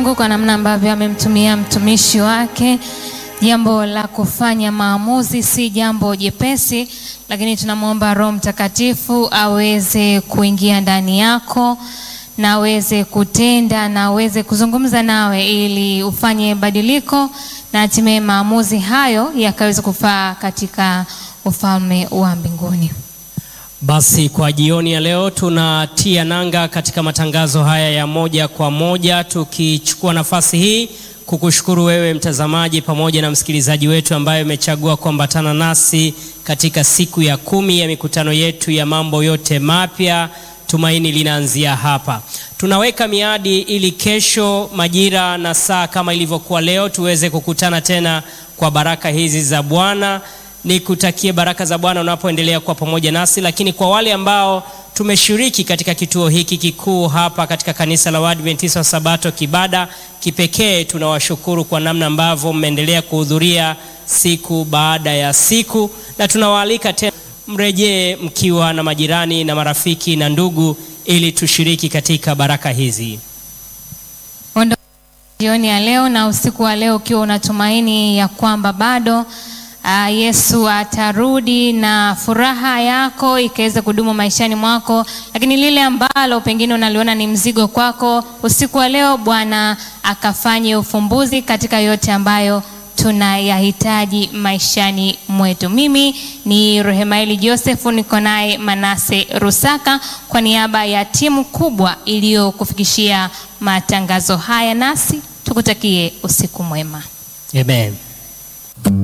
Mungu kwa namna ambavyo amemtumia mtumishi wake. Jambo la kufanya maamuzi si jambo jepesi, lakini tunamwomba Roho Mtakatifu aweze kuingia ndani yako na aweze kutenda na aweze kuzungumza nawe ili ufanye badiliko na hatimaye maamuzi hayo yakaweze kufaa katika ufalme wa mbinguni. Basi kwa jioni ya leo tunatia nanga katika matangazo haya ya moja kwa moja, tukichukua nafasi hii kukushukuru wewe mtazamaji pamoja na msikilizaji wetu ambaye umechagua kuambatana nasi katika siku ya kumi ya mikutano yetu ya mambo yote mapya. Tumaini linaanzia hapa. Tunaweka miadi ili kesho majira na saa kama ilivyokuwa leo tuweze kukutana tena kwa baraka hizi za Bwana. Nikutakie baraka za Bwana unapoendelea kuwa pamoja nasi, lakini kwa wale ambao tumeshiriki katika kituo hiki kikuu hapa katika kanisa la Waadventista wa Sabato Kibada, kipekee tunawashukuru kwa namna ambavyo mmeendelea kuhudhuria siku baada ya siku, na tunawaalika tena mrejee mkiwa na majirani na marafiki na ndugu, ili tushiriki katika baraka hizi. Ondoka jioni ya leo na usiku wa leo ukiwa unatumaini ya kwamba bado Ah, Yesu atarudi na furaha yako ikaweza kudumu maishani mwako, lakini lile ambalo pengine unaliona ni mzigo kwako, usiku wa leo Bwana akafanye ufumbuzi katika yote ambayo tunayahitaji maishani mwetu. Mimi ni Rehemaeli Joseph, niko naye Manase Rusaka kwa niaba ya timu kubwa iliyokufikishia matangazo haya, nasi tukutakie usiku mwema. Amen.